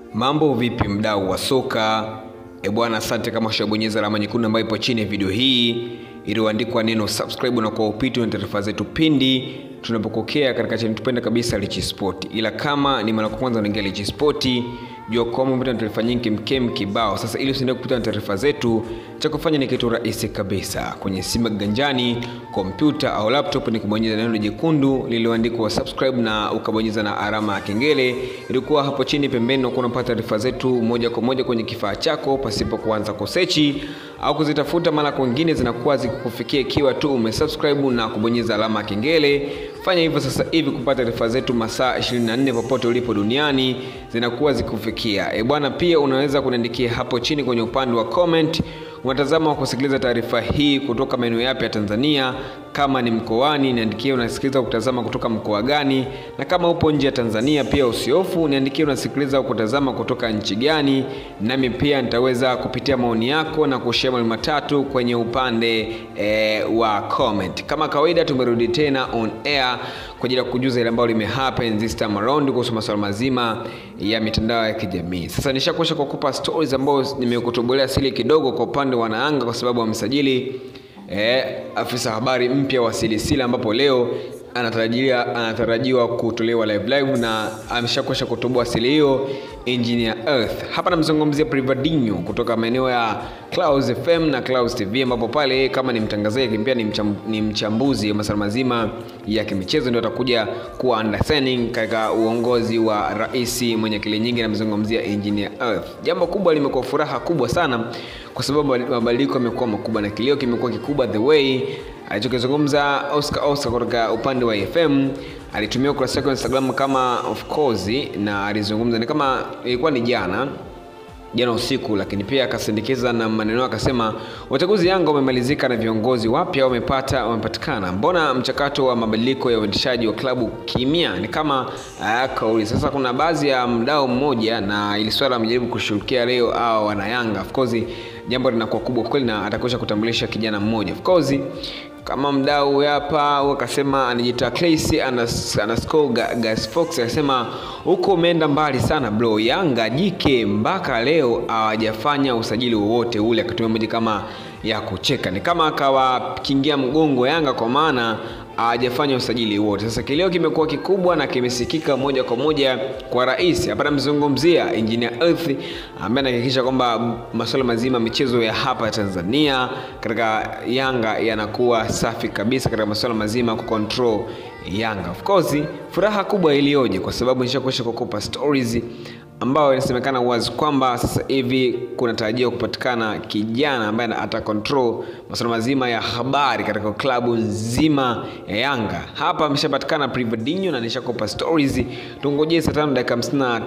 Mambo vipi mdau wa soka? E bwana, asante kama ushabonyeza alama nyekundu ambayo ipo chini ya video hii iliyoandikwa neno subscribe, na kwa upito na taarifa zetu pindi tunapokokea katika channel tupenda kabisa Lichi Sport. Ila kama ni mara ya kwanza unaingia Lichi Sport, jua kwamba umepata taarifa nyingi mkem kibao. Sasa ili usiendelee kupita na taarifa zetu, cha kufanya ni kitu rahisi kabisa. Kwenye simu ganjani, kompyuta au laptop, ni kubonyeza neno jekundu lililoandikwa subscribe na ukabonyeza na alama ya kengele ilikuwa hapo chini pembeni, na unapata taarifa zetu moja kwa moja kwenye kifaa chako pasipo kuanza kusechi au kuzitafuta mara kwingine, zinakuwa zikikufikia ikiwa tu umesubscribe na kubonyeza alama ya kengele. Fanya hivyo sasa hivi kupata taarifa zetu masaa 24 popote ulipo duniani zinakuwa zikufikia. E bwana, pia unaweza kuniandikia hapo chini kwenye upande wa comment unatazama wa kusikiliza taarifa hii kutoka maeneo yapi ya Tanzania. Kama ni mkoani, niandikie unasikiliza kutazama kutoka mkoa gani, na kama upo nje ya Tanzania pia usiofu, niandikie unasikiliza kutazama kutoka nchi gani, nami pia nitaweza kupitia maoni yako na kushare mawili matatu kwenye upande e, wa comment. Kama kawaida, tumerudi tena on air kwa ajili ya kujuza ile ambayo limehappen this time around kuhusu masuala mazima ya mitandao ya kijamii. Sasa nishakwisha kukupa stories ambazo nimekutobolea siri kidogo kwa upande wa Wanaanga kwa sababu wamesajili eh, afisa habari mpya wa Silisila ambapo leo anatarajia anatarajiwa kutolewa live live na ameshakwisha kutoboa siri hiyo Engineer Earth. Hapa namzungumzia Privadinho kutoka maeneo ya Clouds FM na Clouds TV ambapo pale kama ni mtangazaji pia ni, mcham, ni mchambuzi wa masuala mazima ya kimichezo ndio atakuja kuwa understanding katika uongozi wa rais mwenye akili nyingi, namzungumzia Engineer Earth. Jambo kubwa limekuwa furaha kubwa sana kwa sababu mabadiliko yamekuwa makubwa na kilio kimekuwa kikubwa the way alichokizungumza Oscar Oscar kutoka upande wa FM alitumia ukurasa wake wa Instagram kama of course, na alizungumza ni kama ilikuwa ni jana jana usiku, lakini pia akasindikiza na maneno akasema, uchaguzi Yanga umemalizika na viongozi wapya wamepata wamepatikana. Mbona mchakato wa mabadiliko ya uendeshaji wa klabu kimya? Ni kama uh, kauli sasa. Kuna baadhi ya mdau mmoja na ili swala amejaribu kushughulikia leo au wana Yanga, of course jambo linakuwa kubwa kweli, na atakuja kutambulisha kijana mmoja of course kama mdau hapa akasema anajiita Clay underscore Gas Fox akasema huko umeenda mbali sana bro, Yanga jike mpaka leo hawajafanya usajili wowote ule. Akatumia moja kama ya kucheka, ni kama akawakingia mgongo Yanga kwa maana hawajafanya usajili wote. Sasa kileo kimekuwa kikubwa na kimesikika moja kwa moja kwa rais. Hapa namzungumzia Engineer Earth ambaye anahakikisha kwamba masuala mazima michezo ya hapa Tanzania katika Yanga yanakuwa safi kabisa katika masuala mazima ku control Yanga. Of course, furaha kubwa iliyoje kwa sababu nishakuisha kukupa stories ambayo inasemekana wazi kwamba sasa hivi kunatarajiwa kupatikana kijana ambaye ata control masuala mazima ya habari katika klabu nzima ya Yanga. Hapa ameshapatikana Privadinho na nishakupa stories. Tungojee saa tano dakika hamsini na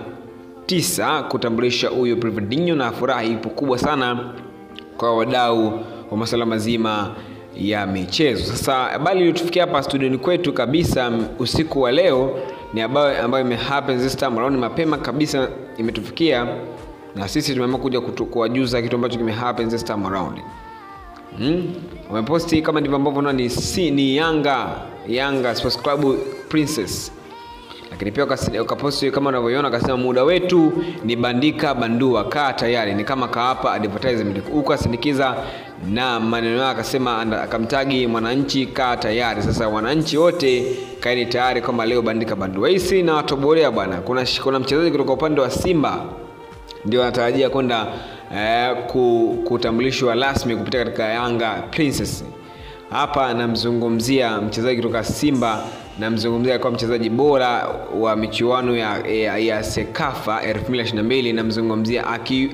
tisa kutambulisha huyo Privadinho, na furaha ipo kubwa sana kwa wadau wa masuala mazima ya michezo. Sasa habari iliyotufikia hapa studioni kwetu kabisa usiku wa leo ni habari ambayo imehappen this time around mapema kabisa imetufikia, na sisi tumeamua kuja kuwajuza kitu ambacho kimehappen this time around. Hmm? Wameposti kama ndivyo ambavyo unaona ni, si, ni Yanga Yanga Sports Club Princess lakini pia ukaposti kama unavyoiona, akasema muda wetu ni bandika bandua, kaa tayari. Ni kama kaapa advertisement huko, asindikiza na maneno yake, akasema akamtagi Mwananchi, kaa tayari. Sasa wananchi wote kaeni tayari kwamba leo bandika bandua hisi na watobolea bwana. Kuna, kuna mchezaji kutoka upande wa Simba ndio anatarajia kwenda eh, kutambulishwa rasmi kupitia katika Yanga Princess. Hapa namzungumzia mchezaji kutoka Simba namzungumzia alikuwa mchezaji bora wa michuano ya, ya, ya Sekafa 2022 namzungumzia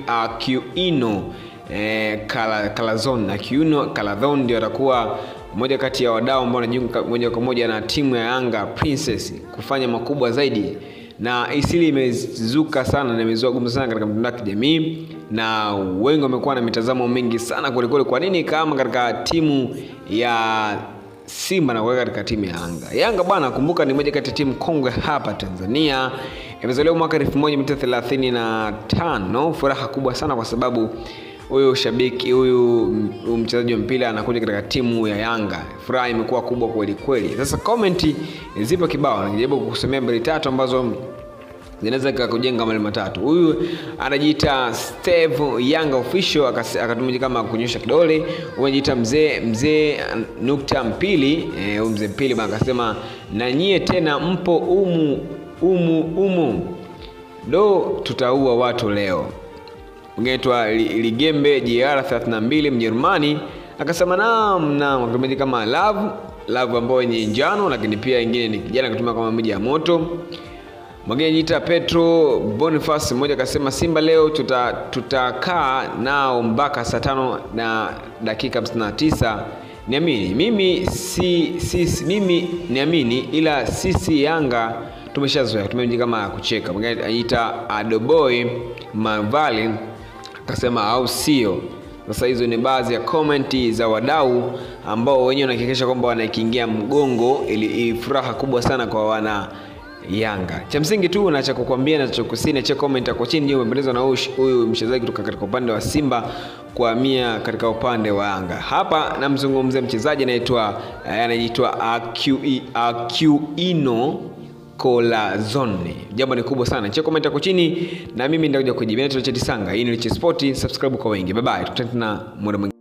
Aquino eh, Calazon. Aquino Calazon ndio atakuwa mmoja kati ya wadau ambao wanajiunga moja kwa moja na timu ya Yanga Princess kufanya makubwa zaidi, na isili imezuka sana na imezua gumu sana katika mitandao ya kijamii, na wengi wamekuwa na mitazamo mingi sana kwelikweli. Kwa nini kama katika timu ya Simba na kuweka katika timu ya Yanga. Yanga bwana, kumbuka ni moja kati ya timu kongwe hapa Tanzania, imezaliwa mwaka 1935. Furaha kubwa sana kwa sababu huyu shabiki huyu mchezaji wa mpira anakuja katika timu ya Yanga. Furaha imekuwa kubwa kweli kweli. Sasa comment zipo kibao, najaribu kukusomea mbili tatu ambazo zinaweza kujenga mali matatu. Huyu anajiita Steve Yanga official akatumia kama kunyosha kidole. Huyu anajiita mzee mzee nukta mpili eh, mzee mpili bana akasema na nyie tena mpo umu umu umu do tutaua watu leo. Ungeitwa Ligembe JR 32 Mjerumani akasema naam naam, akatumia kama love love ambayo yenye njano, lakini pia ingine ni kijana akatumia kama moja ya moto mwingine jiita Petro Boniface mmoja akasema Simba leo tutakaa tuta nao mpaka saa tano na dakika 59. Niamini mimi si, si, mimi niamini, ila sisi Yanga tumeshazoea tumeji kama kucheka. Mwingine anajiita Adoboy Mavali akasema au sio? Sasa hizo ni baadhi ya komenti za wadau ambao wenyewe wanahakikisha kwamba wanaikingia mgongo, ili furaha kubwa sana kwa wana Yanga. Cha msingi tu na cha kukwambia na cha kusini cha comment hapo chini, je, umependezwa na huyu mchezaji kutoka katika upande wa Simba kuhamia katika upande wa Yanga? Hapa namzungumzia mchezaji anaitwa anaitwa Aquino Colazone. Jambo ni kubwa sana. Cha comment hapo chini na mimi nitakuja kujibu. Naitwa Cheti Sanga. Hii ni Liche Sport. Subscribe kwa wengi. Bye bye. Tukutane tena muda mwingine.